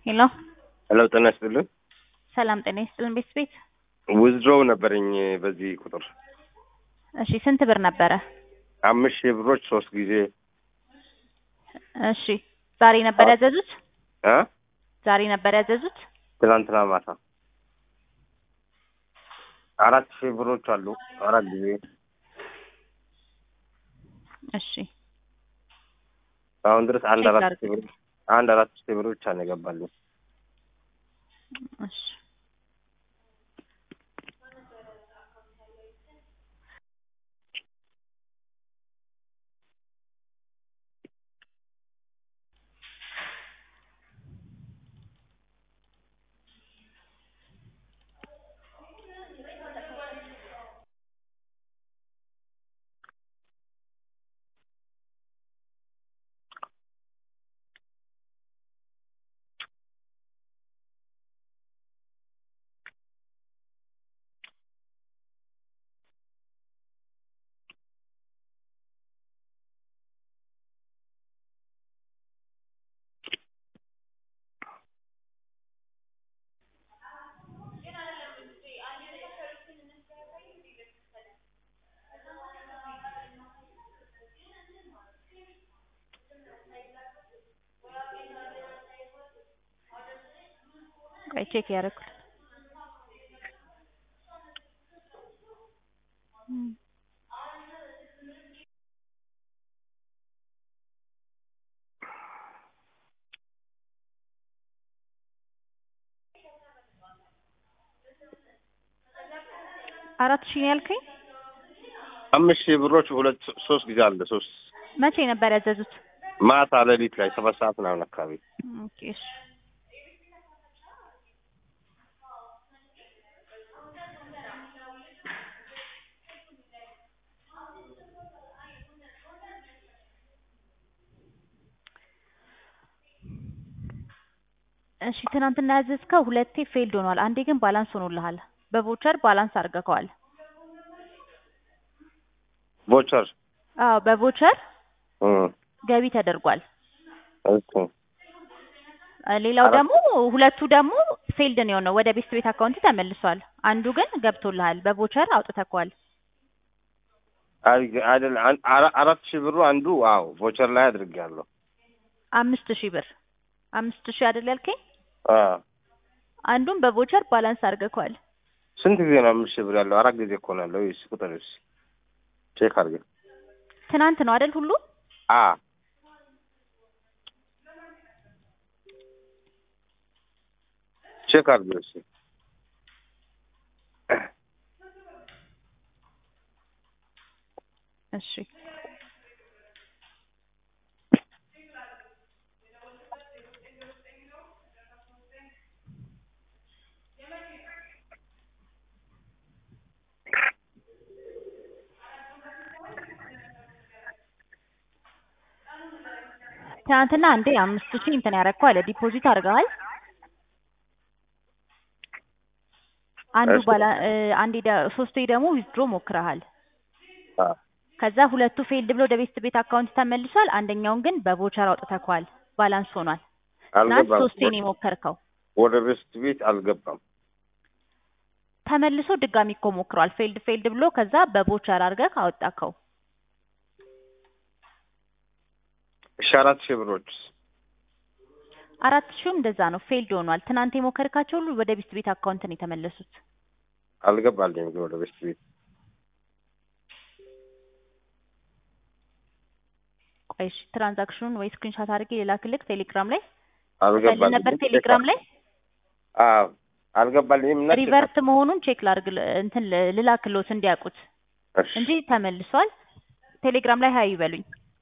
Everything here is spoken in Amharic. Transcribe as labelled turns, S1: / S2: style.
S1: ሄሎ
S2: ሄሎ ጤና ይስጥልን።
S1: ሰላም ጤና ይስጥልን ቤት ቤት
S2: ዊዝድሮው ነበረኝ በዚህ ቁጥር
S1: እሺ ስንት ብር ነበረ?
S2: አምስት ሺህ ብሮች ሶስት ጊዜ
S1: እሺ ዛሬ ነበር
S2: አዎ።
S1: ያዘዙት?
S2: እ
S1: ዛሬ ነበር ያዘዙት?
S2: ትናንትና ማታ አራት ሺህ ብሮች አሉ አራት ጊዜ
S1: እሺ
S2: አሁን ድረስ አንድ
S1: ቼክ
S2: አራት
S1: አድርግ።
S2: ሺህ ብር አንድ አራት ሺህ ብር ብቻ ነው የገባልኝ።
S1: እሺ ቆይ ቼክ ያደረኩት አራት ሺህ ነው ያልከኝ?
S2: አምስት ሺህ ብሮች ሁለት ሶስት ጊዜ አለ ሶስት
S1: መቼ ነበር ያዘዙት?
S2: ማታ ሌሊት ላይ ሰባት ሰዓት ምናምን አካባቢ
S1: ኦኬ እሺ እሺ ትናንትና ያዘዝከው ሁለቴ ፌልድ ሆኗል። አንዴ ግን ባላንስ ሆኖልሃል። በቮቸር ባላንስ አድርገከዋል።
S2: ቮቸር
S1: አዎ በቮቸር
S2: እ
S1: ገቢ ተደርጓል።
S2: ኦኬ
S1: አ፣ ሌላው
S2: አራት-
S1: ደግሞ ሁለቱ ደግሞ ፌልድ ነው የሆነው ወደ ቤስት ቤት አካውንት ተመልሷል። አንዱ ግን ገብቶልሃል። በቮቸር አውጥተከዋል።
S2: አይ አይደል አን- አራ- አራት ሺህ ብሩ አንዱ አዎ ቮቸር ላይ አድርጌያለሁ።
S1: አምስት ሺህ ብር አምስት ሺህ አይደል ያልከኝ?
S2: አ
S1: አንዱን በቮቸር ባላንስ አድርገከዋል።
S2: ስንት ጊዜ ነው አምስት ሺህ ብር ያለው? አራት ጊዜ እኮ ነው ያለው። እሺ ቁጥር እሺ ቼክ አድርገን
S1: ትናንት ነው አይደል ሁሉ?
S2: አ ቼክ አድርገን እሺ
S1: እሺ ትናንትና አንዴ አምስት ሺህ እንትን ያደረግከው አለ ዲፖዚት አድርገሃል። አንዱ
S2: እሺ።
S1: ባላ እ፣ አንዴ ደ- ሶስቴ ደግሞ ዊዝድሮ ሞክረሃል።
S2: አ
S1: ከዛ ሁለቱ ፌልድ ብሎ ወደ ቤስት ቤት አካውንት ተመልሷል። አንደኛውን ግን በቮቸር አውጥተከዋል። ባላንስ ሆኗል። ትናንት
S2: አልገባም።
S1: ሶስቴ ነው የሞከርከው።
S2: ወደ ቤስት ቤት አልገባም።
S1: ተመልሶ ድጋሚ እኮ ሞክሯል። ፌልድ ፌልድ ብሎ ከዛ በቮቸር አድርገህ አወጣከው።
S2: እሺ አራት ሺህ ብሮች
S1: አራት ሺህም እንደዛ ነው ፌልድ ሆኗል። ትናንት የሞከርካቸው ሁሉ ወደ ቤስት ቤት አካውንት ነው የተመለሱት።
S2: አልገባልኝም ግን ወደ ቤስት ቤት
S1: ቆይ እሺ ትራንዛክሽኑን ወይ ስክሪንሻት አድርጌ ልላክልህ ቴሌግራም ላይ
S2: አልገባልኝም።
S1: ነበር ቴሌግራም ላይ
S2: አዎ አልገባልኝም እና ቼክ
S1: ሪቨርት መሆኑን ቼክ ላድርግ እንትን ልላክሎት እንዲያውቁት
S2: እሺ
S1: እንጂ ተመልሷል። ቴሌግራም ላይ ሀይ ይበሉኝ።